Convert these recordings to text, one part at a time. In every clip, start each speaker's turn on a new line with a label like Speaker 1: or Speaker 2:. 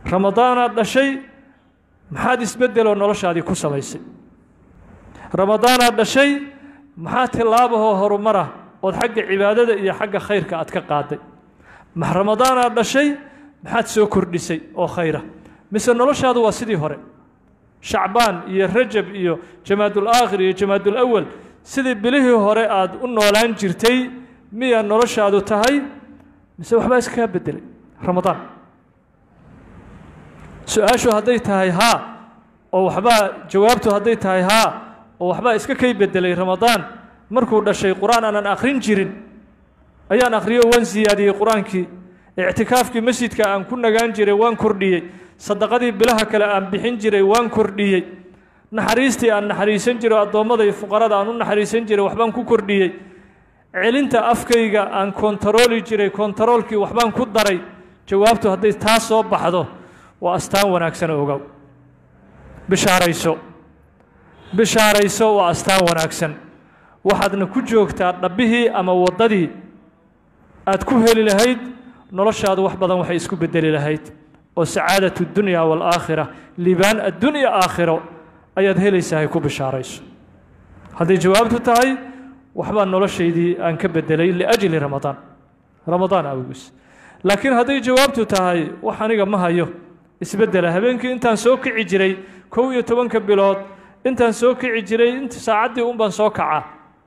Speaker 1: ramadaanaad dhashay maxaad isbeddeloo noloshaadii ku samaysay ramadaanaad dhashay maxaa tillaabahoo horumara ood xagga cibaadada iyo xagga khayrka aad ka qaaday ma ramadaanaad dhashay maxaad soo kordhisay oo khayra mise noloshaadu waa sidii hore shacbaan iyo rajab iyo jamaadul aakhir iyo jamaadul awal sidii bilihii hore aad u noolaan jirtay miyaa noloshaadu tahay mise waxbaa iskaga beddelay ramadaan su-aashu hadday tahay haa oo waxbaa jawaabtu hadday tahay haa oo waxbaa iska kay beddelay ramadaan markuu dhashay qur-aan aanan akhrin jirin ayaan akhriyo waan siyaadiyey qur-aankii ictikaafkii masjidka aan ku nagaan jiray waan kordhiyey sadaqadii bilaha kale aan bixin jiray waan kordhiyey naxariistii aan naxariisan jiray addoommada iyo fuqarada aan u naxariisan jiray waxbaan ku kordhiyey celinta afkayga aan kontarooli jiray kontaroolkii waxbaan ku daray jawaabtu hadday taa soo baxdo waa astaan wanaagsan ogow bishaarayso bishaarayso waa astaan wanaagsan waxaadna ku joogtaa dhabbihii ama waddadii aad ku heli lahayd noloshaadu wax badan waxay isku beddeli lahayd oo sacaadat dunya waalaakhira liibaan addunya aakhiro ayaad helaysahay ku bishaarayso hadday jawaabtu tahay waxbaa noloshaydii aan ka beddelay liajli ramadaan ramadaan awgiis laakiin hadday jawaabtu tahay wax aniga ma hayo isbeddela habeenkii intaan soo kici jiray kow iyo tobanka bilood intaan soo kici jiray int saacaddii un baan soo kacaa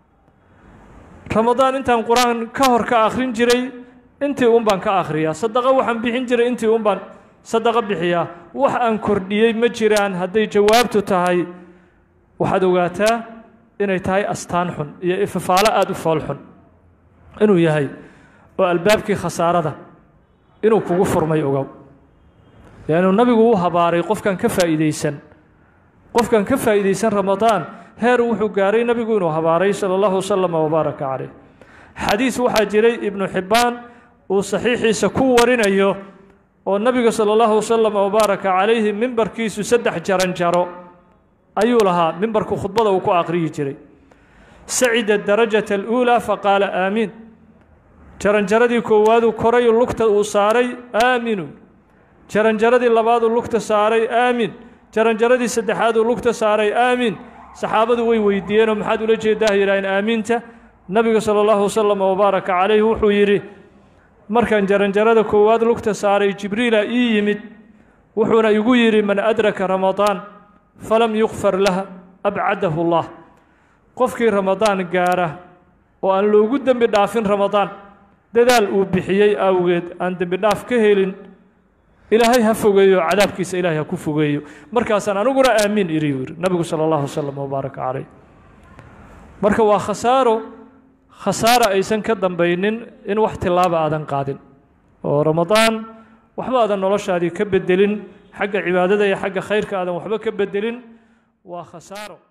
Speaker 1: ramadaan intaan qur-aan ka hor ka akhrin jiray intii un baan ka akhriyaa sadaqo waxaan bixin jiray intii un baan sadaqo bixiyaa wax aan kordhiyey ma jiraan hadday jawaabtu tahay waxaad ogaataa inay tahay astaan xun iyo ifafaalo aada u fool xun inuu yahay oo albaabkii khasaarada inuu kugu furmay ogow leannu nabigu u habaaray qofkan ka faa'iidaysan qofkan ka faa'iidaysan ramadaan heer wuxuu gaaray nabigu inuu habaaray sala allahu wasalam wabaaraka caleyh xadiis waxaa jiray ibnu xibbaan uu saxiixiisa ku warinayo oo nabiga sala allahu wasalam wabaaraka calayhi mimbarkiisu saddex jaran jaro ayuu lahaa mimbarku khudbada uu ku aqriyi jiray sacida darajata aluulaa faqaala aamiin jaranjaradii koowaaduu koray lugta uu saaray aaminu jaranjaradii labaaduu lugta saaray aamin jaranjaradii saddexaaduu lugta saaray aamin saxaabadu way weydiiyeenoo maxaad ula jeedaa yidhaaheen aamiinta nabiga sala allahu wasalam wabaaraka calayhi wuxuu yidhi markaan jaranjarada koowaad lugta saaray jibriila ii yimid wuxuuna igu yidhi man adraka ramadaan falam yukfar lah abcadahu allah qofkii ramadaan gaara oo aan loogu dembi dhaafin ramadaan dadaal uu bixiyey awgeed aan dembi dhaaf ka helin ilaahay ha fogeeyo cadaabkiisa ilaahay ha ku fogeeyo markaasaan aniguna aamiin iri yiri nabigu sala allahu wasalam wabaaraka calayh marka waa khasaaro khasaara aysan ka dambaynin in wax tilaaba aadan qaadin oo ramadaan waxba aadan noloshaadii ka bedelin xagga cibaadada iyo xagga khayrka aadan waxba ka bedelin waa khasaaro